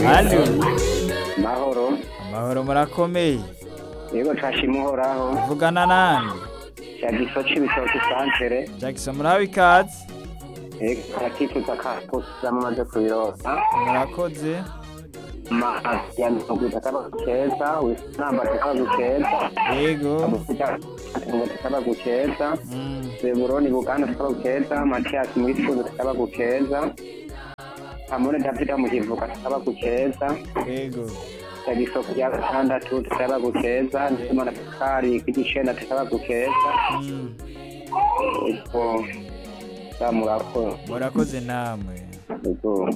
Mani mahoro amahoro murakomeye yego nshashima uhoraho vugana nande cyagiso c'ibitoki santere Jackson muraho ikaze yego arakifuza kakuza mumaze kubirosa murakoze ma ya mirongo itatu keza wisamba takagu keza yego ngo takagu keza Mm, zeburoni buganda takagu keza matiyasi mwisuzu takagu keza hamone davida muhivuka takagu keza yego tagiso kuya gatandatu takagu keza ndetse na kari igicenda takagu keza Mm, ubwo zamurako murakoze namwe ubwo